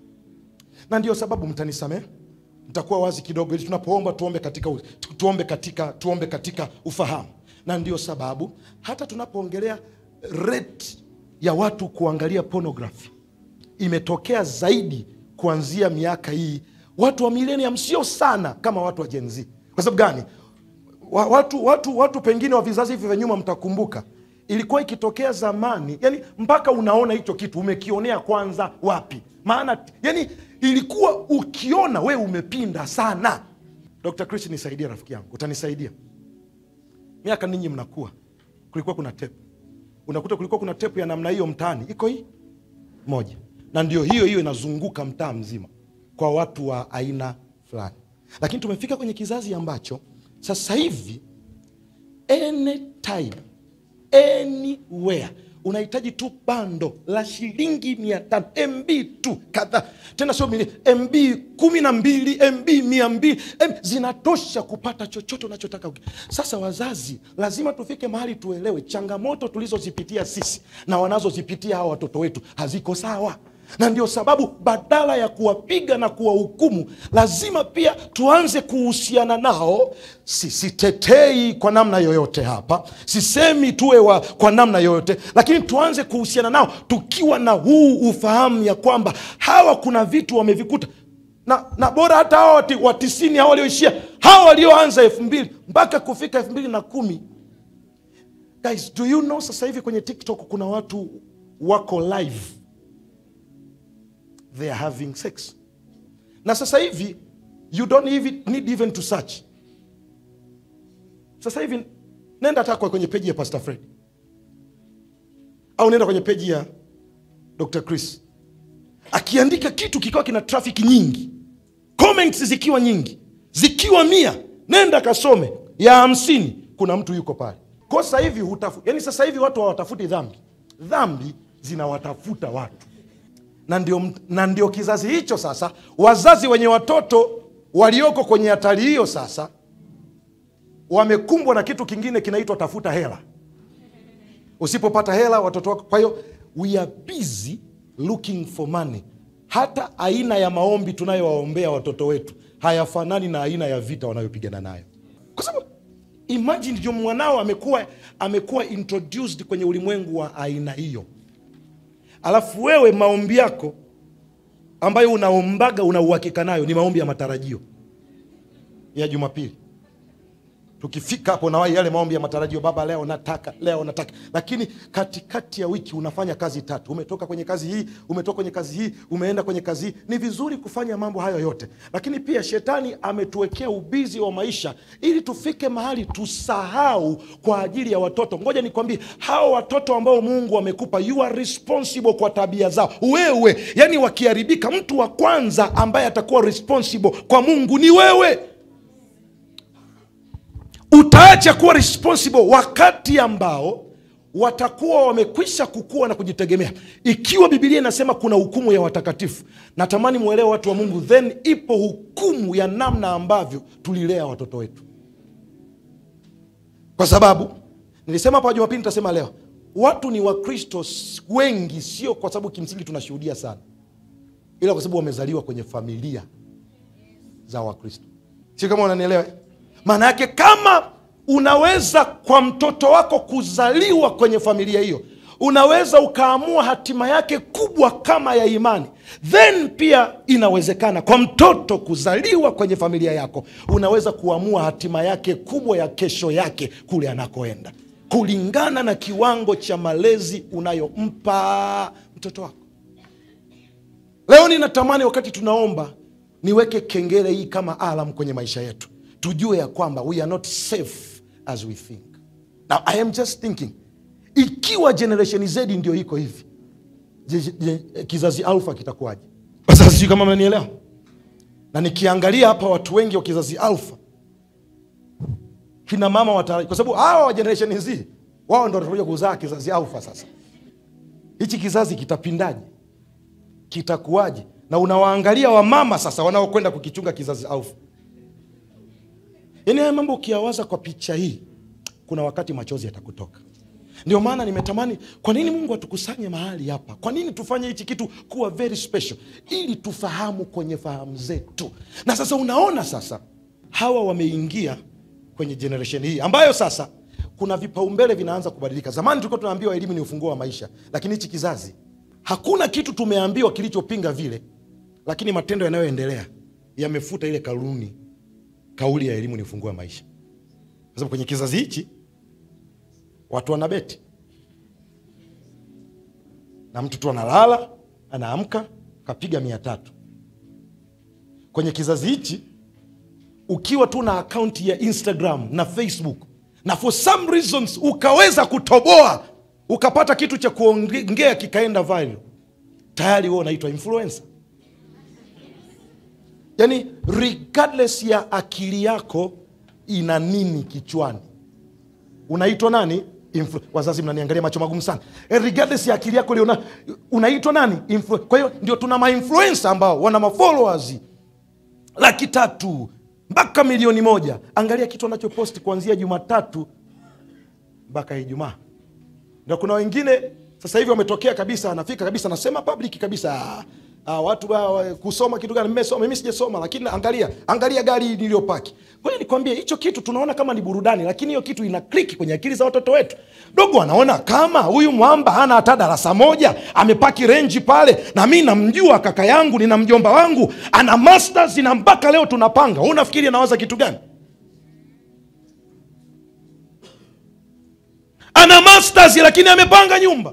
na ndio sababu mtanisamehe nitakuwa wazi kidogo ili tunapoomba tuombe katika, u- tu- tuombe katika, tuombe katika ufahamu na ndio sababu hata tunapoongelea rate ya watu kuangalia pornography imetokea zaidi kuanzia miaka hii watu wa millennium sio sana kama watu wa Gen Z. kwa sababu gani wa- watu, watu, watu pengine wa vizazi hivi vya nyuma mtakumbuka ilikuwa ikitokea zamani yani mpaka unaona hicho kitu umekionea kwanza wapi maana yani ilikuwa ukiona we umepinda sana dr chris nisaidie rafiki yangu utanisaidia miaka ninyi mnakuwa kulikuwa kuna tepu unakuta kulikuwa kuna tepu ya namna hiyo mtaani iko hii moja na ndio hiyo hiyo inazunguka mtaa mzima kwa watu wa aina fulani lakini tumefika kwenye kizazi ambacho sasa hivi anytime anywhere unahitaji tu bando la shilingi mia tano mb tu kadhaa tena sio mili mb kumi na mbili mb mia mbili M, zinatosha kupata chochote unachotaka sasa wazazi lazima tufike mahali tuelewe changamoto tulizozipitia sisi na wanazozipitia hawa watoto wetu haziko sawa na ndio sababu badala ya kuwapiga na kuwahukumu lazima pia tuanze kuhusiana nao Si- sitetei kwa namna yoyote hapa sisemi tuwe wa, kwa namna yoyote lakini tuanze kuhusiana nao tukiwa na huu ufahamu ya kwamba hawa kuna vitu wamevikuta na, na bora hata hawa wati- wa tisini hawa walioishia hawa walioanza elfu mbili mpaka kufika elfu mbili na kumi guys do you know sasa hivi kwenye tiktok kuna watu wako live they are having sex na sasa hivi you don't even, need even to search sasa hivi nenda hata kwa kwenye peji ya pastor fred au nenda kwenye peji ya dr chris akiandika kitu kikawa kina trafiki nyingi comments zikiwa nyingi zikiwa mia nenda kasome ya hamsini kuna mtu yuko pale kwa sasa hivi hutafu yani sasa hivi watu hawatafuti dhambi dhambi zinawatafuta watu na ndio, na ndio kizazi hicho sasa wazazi wenye watoto walioko kwenye hatari hiyo sasa wamekumbwa na kitu kingine kinaitwa tafuta hela usipopata hela watoto wako kwa hiyo we are busy looking for money hata aina ya maombi tunayowaombea watoto wetu hayafanani na aina ya vita wanayopigana nayo kwa sababu imagine ndio mwanao amekuwa amekuwa introduced kwenye ulimwengu wa aina hiyo alafu wewe maombi yako ambayo unaombaga una uhakika nayo ni maombi ya matarajio ya jumapili tukifika hapo nawai yale maombi ya matarajio baba leo nataka leo nataka lakini katikati ya wiki unafanya kazi tatu umetoka kwenye kazi hii umetoka kwenye kazi hii umeenda kwenye kazi hii ni vizuri kufanya mambo hayo yote lakini pia shetani ametuwekea ubizi wa maisha ili tufike mahali tusahau kwa ajili ya watoto ngoja nikwambie hao watoto ambao mungu amekupa you are responsible kwa tabia zao wewe yani wakiharibika mtu wa kwanza ambaye atakuwa responsible kwa mungu ni wewe utaacha kuwa responsible wakati ambao watakuwa wamekwisha kukua na kujitegemea ikiwa bibilia inasema kuna hukumu ya watakatifu natamani mwelewe watu wa mungu then ipo hukumu ya namna ambavyo tulilea watoto wetu kwa sababu nilisema hapa jumapili nitasema leo watu ni wakristo s- wengi sio kwa sababu kimsingi tunashuhudia sana ila kwa sababu wamezaliwa kwenye familia za wakristo sio kama unanielewa maana yake kama unaweza kwa mtoto wako kuzaliwa kwenye familia hiyo unaweza ukaamua hatima yake kubwa kama ya imani then pia inawezekana kwa mtoto kuzaliwa kwenye familia yako unaweza kuamua hatima yake kubwa ya kesho yake kule anakoenda kulingana na kiwango cha malezi unayompa mtoto wako leo ninatamani wakati tunaomba niweke kengele hii kama alam kwenye maisha yetu tujue ya kwamba we are not safe as we think now i am just thinking ikiwa generation z ndio iko hivi je, je, kizazi alfa kitakuwaje sasa sijui kama mnanielewa na nikiangalia hapa watu wengi wa kizazi alfa kina mama wata kwa sababu hawa wa generation z wao ndo watakuja kuzaa kizazi alfa sasa hichi kizazi kitapindaje kitakuwaje na unawaangalia wamama sasa wanaokwenda kukichunga kizazi alfa yaani haya mambo ukiyawaza kwa picha hii kuna wakati machozi yatakutoka ndio maana nimetamani kwa nini mungu atukusanye mahali hapa kwa nini tufanye hichi kitu kuwa very special ili tufahamu kwenye fahamu zetu na sasa unaona sasa hawa wameingia kwenye generation hii ambayo sasa kuna vipaumbele vinaanza kubadilika zamani tulikuwa tunaambiwa elimu ni ufunguo wa maisha lakini hichi kizazi hakuna kitu tumeambiwa kilichopinga vile lakini matendo yanayoendelea yamefuta ile kanuni kauli ya elimu ni ufunguo wa maisha kwa sababu kwenye kizazi hichi watu wanabeti na mtu tu analala anaamka kapiga mia tatu kwenye kizazi hichi ukiwa tu na akaunti ya instagram na facebook na for some reasons ukaweza kutoboa ukapata kitu cha kuongea kikaenda viral tayari huo unaitwa influencer yaani regardless ya akili yako ina nini kichwani unaitwa nani Influ- wazazi mnaniangalia macho magumu sana Eh, regardless ya akili yako liona unaitwa nani Influ- kwa hiyo ndio tuna mainfluensa ambao wana mafollowers laki tatu mpaka milioni moja angalia kitu anachoposti kuanzia jumatatu mpaka ijumaa ndio kuna wengine sasa hivi wametokea kabisa anafika kabisa anasema public kabisa ah, ah, watu ah, kusoma kitu gani mmesoma mimi sijasoma lakini angalia angalia gari niliyopaki kwa hiyo nikwambie hicho kitu tunaona kama ni burudani lakini hiyo kitu ina kliki kwenye akili za watoto wetu dogo anaona kama huyu mwamba hana hata darasa moja amepaki renji pale na mi namjua kaka yangu nina mjomba wangu ana masters na mpaka leo tunapanga Wewe unafikiri anawaza kitu gani ana masters lakini amepanga nyumba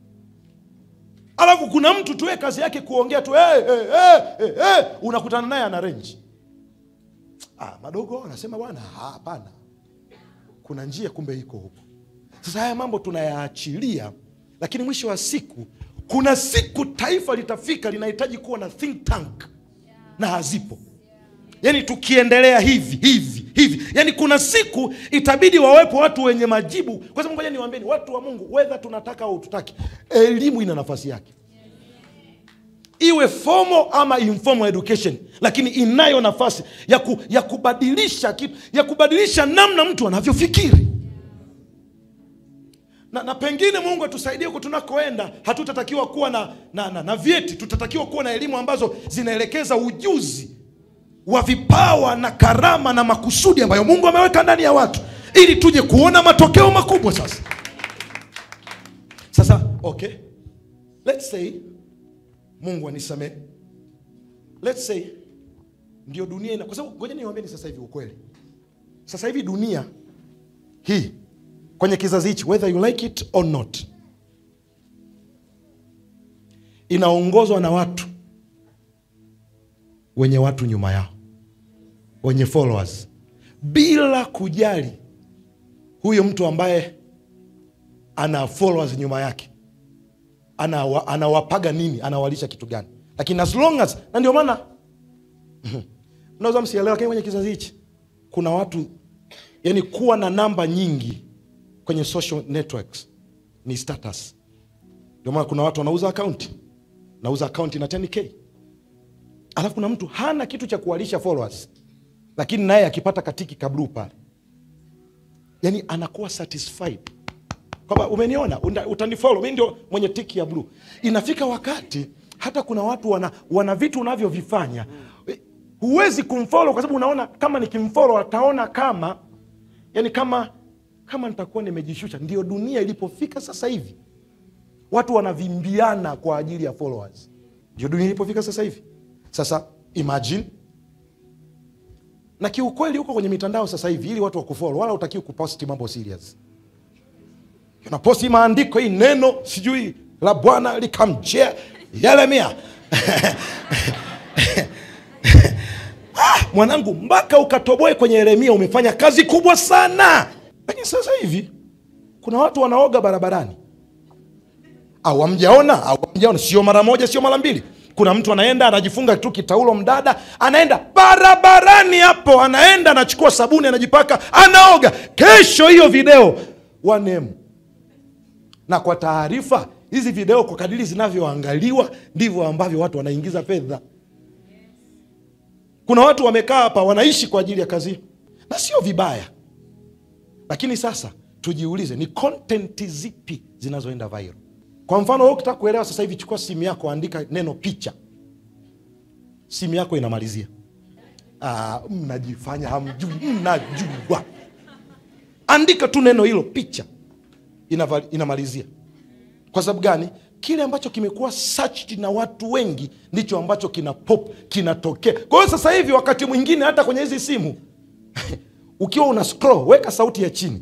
alafu kuna mtu tuwe kazi yake kuongea tu hey, hey, hey, hey, hey. unakutana naye ana renji ah, madogo anasema bwana ah, hapana kuna njia kumbe iko huko sasa haya mambo tunayaachilia lakini mwisho wa siku kuna siku taifa litafika linahitaji kuwa na think tank na hazipo yaani tukiendelea hivi hivi hivi yaani kuna siku itabidi wawepo watu wenye majibu kwa sababu ngoja niwaambieni watu wa mungu wedha tunataka au tutaki elimu ina nafasi yake iwe formal ama informal education lakini inayo nafasi ya, ku, ya kubadilisha kitu ya kubadilisha namna mtu anavyofikiri na, na pengine mungu atusaidie huko tunakoenda hatutatakiwa kuwa na, na, na, na vyeti tutatakiwa kuwa na elimu ambazo zinaelekeza ujuzi wa vipawa na karama na makusudi ambayo mungu ameweka ndani ya watu ili tuje kuona matokeo makubwa sasa sasa okay let's say mungu anisamee let's say ndio dunia ina kwa sababu ngoja niwaambieni sasa hivi ukweli sasa hivi dunia hii kwenye kizazi hichi whether you like it or not inaongozwa na watu wenye watu nyuma yao wenye followers bila kujali huyo mtu ambaye ana followers nyuma yake anawa- anawapaga nini anawalisha kitu gani lakini as long as na ndio maana mnaweza msielewa lakini kwenye kizazi hichi kuna watu yani kuwa na namba nyingi kwenye social networks ni status ndio maana kuna watu wanauza akaunti nauza akaunti na 10k alafu kuna mtu hana kitu cha kuwalisha followers lakini naye akipata katiki kablu pale yani anakuwa satisfied kwamba umeniona unda- utanifollow mi ndio mwenye tiki ya bluu inafika wakati hata kuna watu wana, wana vitu unavyovifanya Eh, huwezi kumfollow kwa sababu unaona kama nikimfollow ataona kama yaani kama kama nitakuwa nimejishusha ndio dunia ilipofika sasa hivi watu wanavimbiana kwa ajili ya followers ndio dunia ilipofika sasa hivi sasa imagine na kiukweli huko kwenye mitandao sasa hivi ili watu wakufollow wala utakiwi kuposti mambo serious unaposti maandiko hii neno sijui la bwana likamjea yeremia ah, mwanangu mpaka ukatoboe kwenye yeremia umefanya kazi kubwa sana lakini sasa hivi kuna watu wanaoga barabarani au hamjaona au hamjaona sio mara moja sio mara mbili kuna mtu anaenda anajifunga tu kitaulo mdada anaenda barabarani hapo anaenda anachukua sabuni anajipaka anaoga kesho hiyo video wanemu na kwa taarifa hizi video kwa kadiri zinavyoangaliwa ndivyo ambavyo watu wanaingiza fedha kuna watu wamekaa hapa wanaishi kwa ajili ya kazi hiyo. na sio vibaya lakini sasa tujiulize ni content zipi zinazoenda viral kwa mfano wewe ukitaka kuelewa sasa hivi chukua simu yako andika neno picha simu yako inamalizia ah, mnajifanya hamjui mnajua andika tu neno hilo picha Inava, inamalizia kwa sababu gani kile ambacho kimekuwa searched na watu wengi ndicho ambacho kina pop kinatokea kwa hiyo sasa hivi wakati mwingine hata kwenye hizi simu ukiwa una scroll weka sauti ya chini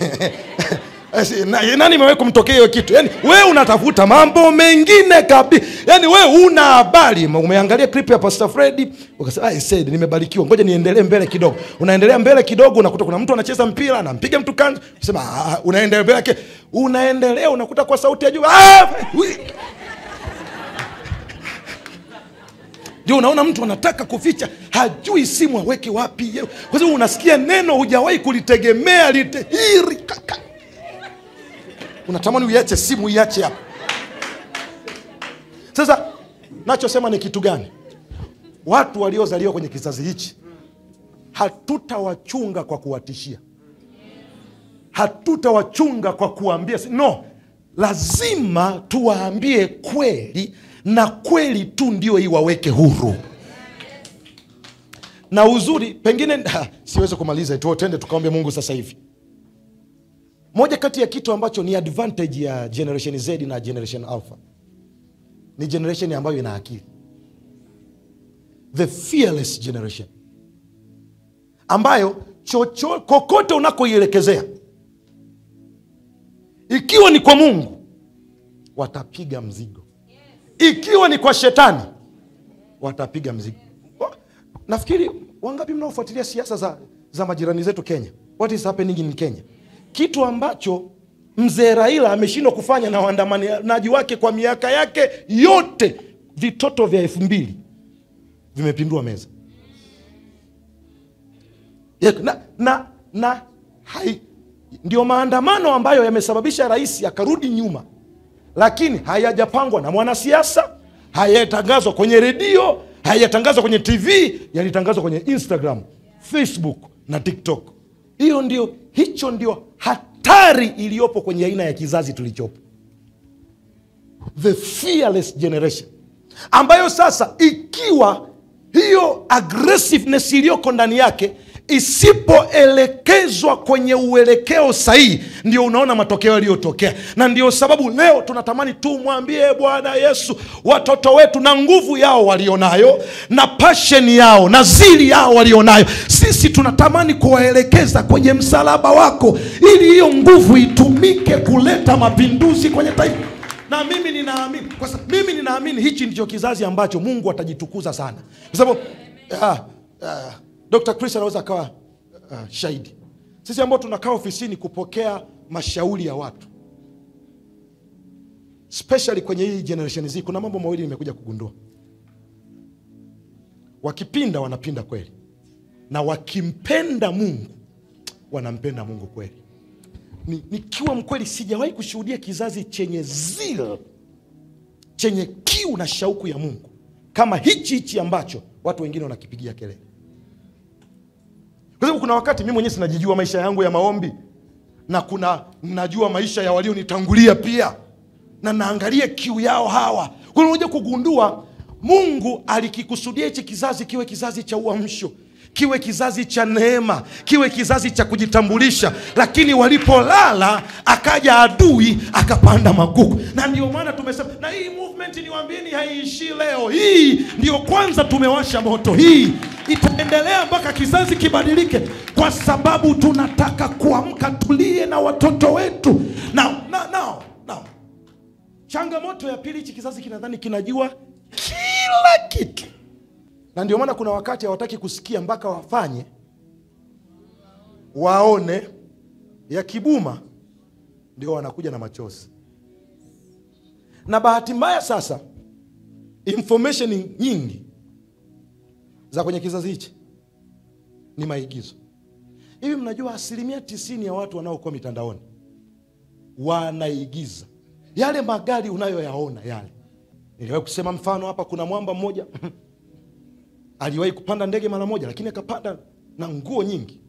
Na- nani imewahi kumtokea hiyo kitu yani we unatafuta mambo mengine kabi yani we una habari umeangalia clip ya pastor fredi ukasema "I said nimebarikiwa ngoja niendelee mbele kidogo unaendelea mbele kidogo unakuta kuna mtu anacheza mpira anampiga mtu kanzu sema "Ah, unaendelea mbele yake unaendelea unakuta kwa sauti ya juu "Ah, wi-" ndio unaona mtu anataka kuficha hajui simu aweke wapi kwa sababu unasikia neno hujawahi kulitegemea lite hiri kaka unatamani uiache simu iache hapo sasa nachosema ni kitu gani watu waliozaliwa kwenye kizazi hichi hatutawachunga kwa kuwatishia hatutawachunga kwa kuwaambia si- no lazima tuwaambie kweli na kweli tu ndio iwaweke huru na uzuri pengine ha, siwezi kumaliza tu tende tukaombe mungu sasa hivi moja kati ya kitu ambacho ni advantage ya generation z na generation alpha ni generation ambayo ina akili the fearless generation ambayo chocho kokote unakoielekezea ikiwa ni kwa mungu watapiga mzigo ikiwa ni kwa shetani watapiga mzigo Wa- nafikiri wangapi mnaofuatilia siasa za, za majirani zetu kenya what is happening in kenya kitu ambacho mzee raila ameshindwa kufanya na waandamanaji wake kwa miaka yake yote vitoto vya elfu mbili vimepindua meza Ya- na, na, na hai, ndio maandamano ambayo yamesababisha rais akarudi nyuma lakini hayajapangwa na mwanasiasa hayajatangazwa kwenye redio hayajatangazwa kwenye tv yalitangazwa kwenye instagram facebook na tiktok hiyo ndio hicho ndio hatari iliyopo kwenye aina ya kizazi tulichopo the fearless generation ambayo sasa ikiwa hiyo aggressiveness iliyoko ndani yake isipoelekezwa kwenye uelekeo sahihi ndio unaona matokeo yaliyotokea na ndio sababu leo tunatamani tumwambie bwana yesu watoto wetu na nguvu yao walionayo na pasheni yao na zili yao walionayo sisi tunatamani kuwaelekeza kwenye msalaba wako ili hiyo nguvu itumike kuleta mapinduzi kwenye taifa na mimi ninaamini kwa sababu mimi ninaamini hichi ndicho kizazi ambacho mungu atajitukuza sana kwa sababu uh, uh, dr chris anaweza akawa uh, shahidi sisi ambao tunakaa ofisini kupokea mashauri ya watu especially kwenye hii generation z kuna mambo mawili nimekuja kugundua wakipinda wanapinda kweli na wakimpenda mungu wanampenda mungu kweli ni, nikiwa mkweli sijawahi kushuhudia kizazi chenye zil chenye kiu na shauku ya mungu kama hichi hichi ambacho watu wengine wanakipigia kelele kwa sababu kuna wakati mi mwenyewe sinajijua maisha yangu ya maombi na kuna najua maisha ya walionitangulia pia na naangalia kiu yao hawa kunakuja kugundua mungu alikikusudia hichi kizazi kiwe kizazi cha uamsho kiwe kizazi cha neema kiwe kizazi cha kujitambulisha lakini walipolala akaja adui akapanda magugu na ndio maana tumesema na hii movement niwaambieni haiishii leo hii ndio kwanza tumewasha moto hii itaendelea mpaka kizazi kibadilike kwa sababu tunataka kuamka tulie na watoto wetu now, now, now, now. changamoto ya pili hichi kizazi kinadhani kinajua kila kitu na ndio maana kuna wakati hawataki kusikia mpaka wafanye waone ya kibuma ndio wanakuja na machozi na bahati mbaya sasa information nyingi za kwenye kizazi hichi ni maigizo hivi mnajua asilimia tisini ya watu wanaokuwa mitandaoni wanaigiza yale magari unayoyaona yale niliwahi kusema mfano hapa kuna mwamba mmoja aliwahi kupanda ndege mara moja lakini akapanda na nguo nyingi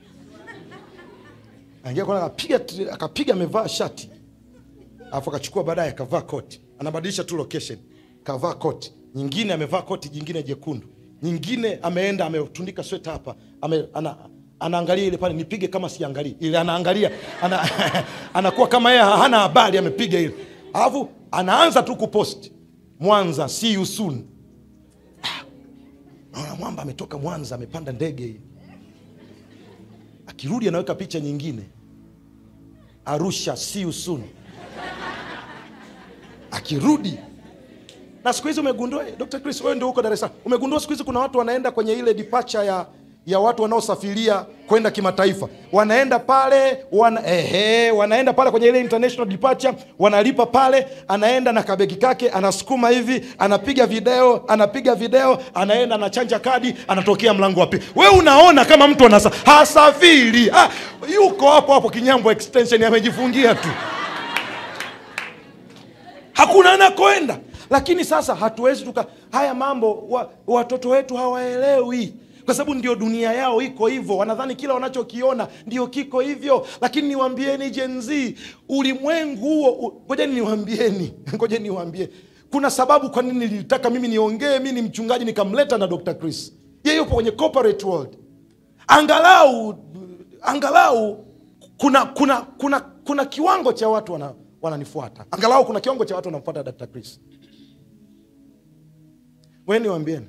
aingia kwana akapiga akapiga amevaa shati alafu akachukua baadaye akavaa koti anabadilisha tu location kavaa koti nyingine amevaa koti jingine jekundu nyingine ameenda ametundika sweta hapa ame, ana, anaangalia ile pale nipige kama siangalii ile anaangalia ana, anakuwa kama yeye hana habari amepiga ile alafu anaanza tu kupost mwanza see you soon naona mwamba ametoka mwanza amepanda ndege hii akirudi anaweka picha nyingine arusha see you soon akirudi na siku hizi umegundua dr chris wewe ndio huko dar es salaam umegundua siku hizi kuna watu wanaenda kwenye ile departure ya ya watu wanaosafiria kwenda kimataifa wanaenda pale wana, ehe, wanaenda pale kwenye ile international departure wanalipa pale anaenda na kabegi kake anasukuma hivi anapiga video anapiga video anaenda anachanja kadi anatokea mlango wa pili we unaona kama mtu anasa hasafiri ha, yuko hapo hapo kinyambo extension amejifungia tu hakuna anakoenda lakini sasa hatuwezi tuka haya mambo wa, watoto wetu hawaelewi kwa sababu ndio dunia yao iko hivyo wanadhani kila wanachokiona ndio kiko hivyo lakini niwambieni jenzi ulimwengu huo ngojeni niwambieni ngojeni niwambie kuna sababu kwa nini nilitaka mimi niongee mi ni mchungaji nikamleta na dr chris yeye yupo kwenye corporate world angalau angalau kuna kuna kuna kuna kiwango cha watu wana, wananifuata angalau kuna kiwango cha watu wanamfuata dr chris weni niwambieni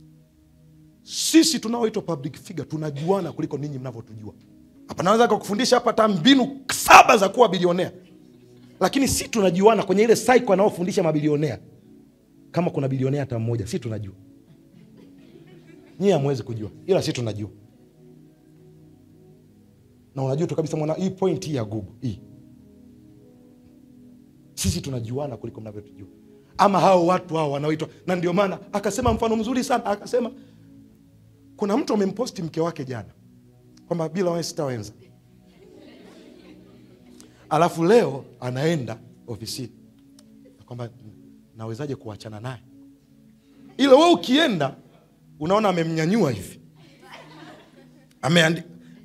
sisi tunaoitwa public figure tunajuana kuliko ninyi mnavyotujua hapa naweza kakufundisha hapa hata mbinu saba za kuwa bilionea lakini si tunajuana kwenye ile saiko anaofundisha mabilionea kama kuna bilionea hata mmoja si tunajua nyie hamwezi kujua ila si tunajua na unajua tu kabisa mwana hii point hii ya google hii sisi tunajuana kuliko mnavyotujua ama hao watu hao wanaoitwa na ndio maana akasema mfano mzuri sana akasema kuna mtu amemposti mke wake jana kwamba bila wewe sitawenza alafu leo anaenda ofisini kwamba nawezaje kuachana naye ila we ukienda unaona amemnyanyua hivi ameandi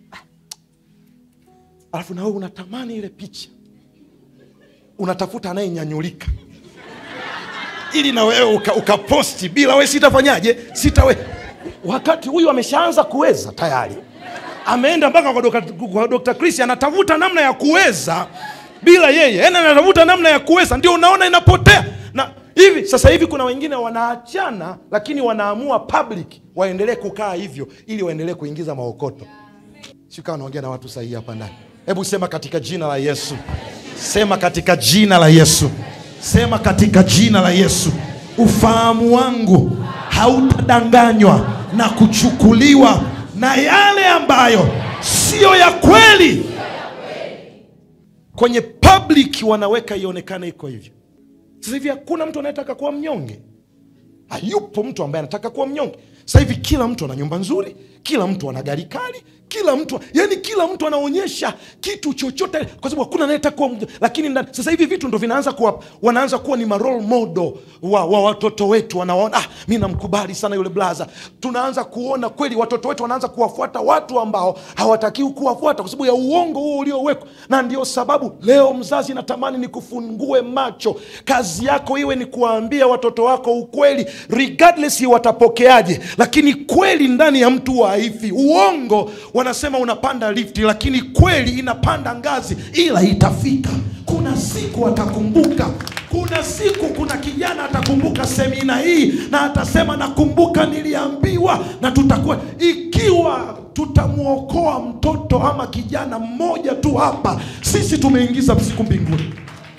alafu nawe unatamani ile picha unatafuta anayenyanyulika ili na wewe ukaposti uka bila we sitafanyaje sitawe wakati huyu ameshaanza kuweza tayari ameenda mpaka kwa Dr. kwa Dr. Chris anatafuta namna ya kuweza bila yeye yani anatafuta namna ya kuweza ndio unaona inapotea na hivi sasa hivi kuna wengine wanaachana lakini wanaamua public waendelee kukaa hivyo ili waendelee kuingiza maokoto sikaa naongea na watu sahihi hapa ndani hebu sema katika jina la yesu sema katika jina la yesu sema katika jina la yesu ufahamu wangu hautadanganywa na kuchukuliwa na yale ambayo siyo ya kweli kwenye public wanaweka ionekane iko hivyo sasa hivi hakuna mtu anayetaka kuwa mnyonge hayupo mtu ambaye anataka kuwa mnyonge sasa hivi kila mtu ana nyumba nzuri kila mtu ana gari kali kila mtu yani kila mtu anaonyesha kitu chochote kwa sababu hakuna anayetaka kuwa mnyonge. lakini ndani, sasa hivi vitu ndo vinaanza kuwa wanaanza kuwa ni marole model wa, wa watoto wetu wanaona ah, mi namkubali sana yule blaza tunaanza kuona kweli watoto wetu wanaanza kuwafuata watu ambao hawatakiwi kuwafuata kwa sababu ya uongo huo uliowekwa na ndio sababu leo mzazi natamani nikufungue macho kazi yako iwe ni kuwaambia watoto wako ukweli regardless watapokeaje lakini kweli ndani ya mtu wa haifi. Uongo wanasema unapanda lifti, lakini kweli inapanda ngazi, ila itafika. Kuna siku atakumbuka kuna siku kuna kijana atakumbuka semina hii na atasema nakumbuka niliambiwa na tutakuwa ikiwa tutamwokoa mtoto ama kijana mmoja tu hapa sisi tumeingiza siku mbinguni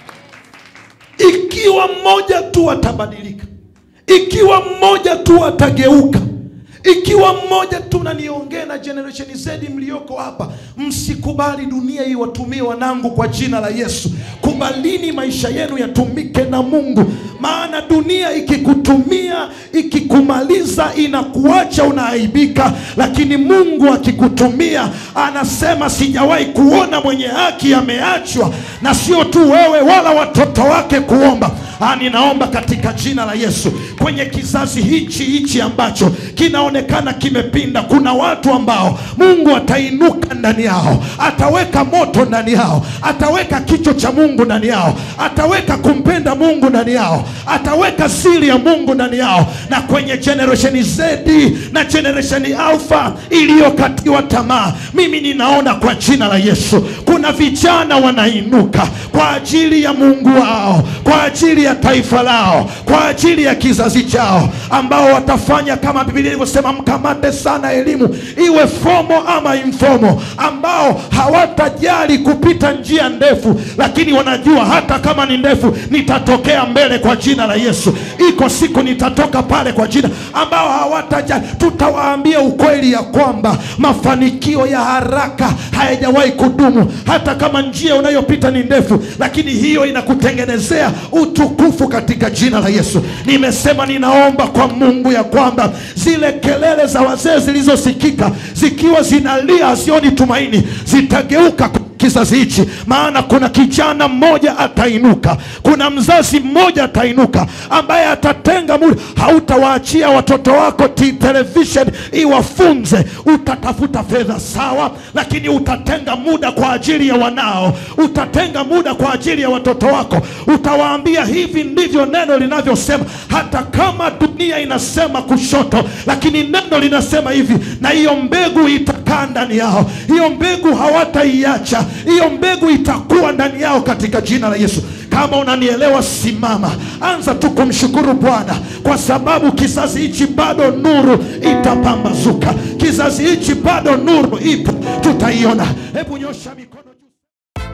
ikiwa mmoja tu atabadilika ikiwa mmoja tu atageuka ikiwa mmoja tu na niongee na generation Z mlioko hapa, msikubali dunia iwatumie wanangu kwa jina la Yesu. Kubalini maisha yenu yatumike na Mungu, maana dunia ikikutumia ikikumaliza, inakuacha unaaibika, lakini Mungu akikutumia anasema, sijawahi kuona mwenye haki ameachwa, na sio tu wewe wala watoto wake kuomba. Ah, ninaomba katika jina la Yesu kwenye kizazi hichi hichi ambacho kinaonekana kimepinda, kuna watu ambao Mungu atainuka ndani yao, ataweka moto ndani yao, ataweka kicho cha Mungu ndani yao, ataweka kumpenda Mungu ndani yao, ataweka siri ya Mungu ndani yao, na kwenye generation Z na generation Alpha iliyokatiwa tamaa, mimi ninaona kwa jina la Yesu kuna vijana wanainuka kwa ajili ya Mungu wao, kwa ajili ya taifa lao, kwa ajili ya kizazi chao, ambao watafanya kama Biblia ilivyosema, mkamate sana elimu, iwe fomo ama informo, ambao hawatajali kupita njia ndefu, lakini wanajua hata kama ni ndefu, nitatokea mbele kwa jina la Yesu. Iko siku nitatoka pale kwa jina, ambao hawatajali. Tutawaambia ukweli ya kwamba mafanikio ya haraka hayajawahi kudumu, hata kama njia unayopita ni ndefu, lakini hiyo inakutengenezea utukufu katika jina la Yesu. Nimesema ninaomba kwa Mungu ya kwamba zile kelele za wazee zilizosikika zikiwa zinalia hazioni tumaini zitageuka kizazi hichi, maana kuna kijana mmoja atainuka, kuna mzazi mmoja atainuka ambaye atatenga muda. Hautawaachia watoto wako ti television iwafunze. Utatafuta fedha sawa, lakini utatenga muda kwa ajili ya wanao, utatenga muda kwa ajili ya watoto wako. Utawaambia hivi ndivyo neno linavyosema, hata kama dunia inasema kushoto, lakini neno linasema hivi, na hiyo mbegu itakaa ndani yao, hiyo mbegu hawataiacha hiyo mbegu itakuwa ndani yao katika jina la Yesu. Kama unanielewa, simama, anza tu kumshukuru Bwana kwa sababu kizazi hichi bado nuru itapambazuka, kizazi hichi bado nuru ipo, tutaiona. Hebu nyosha mikono juu.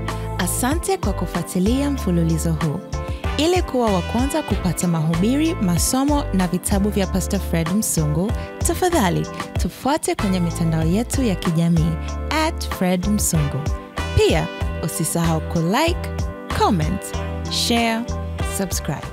Asante kwa kufuatilia mfululizo huu. Ili kuwa wa kwanza kupata mahubiri, masomo na vitabu vya Pastor Fred Msungu, tafadhali tufuate kwenye mitandao yetu ya kijamii at Fred Msungu. Pia usisahau kulike, comment, share, subscribe.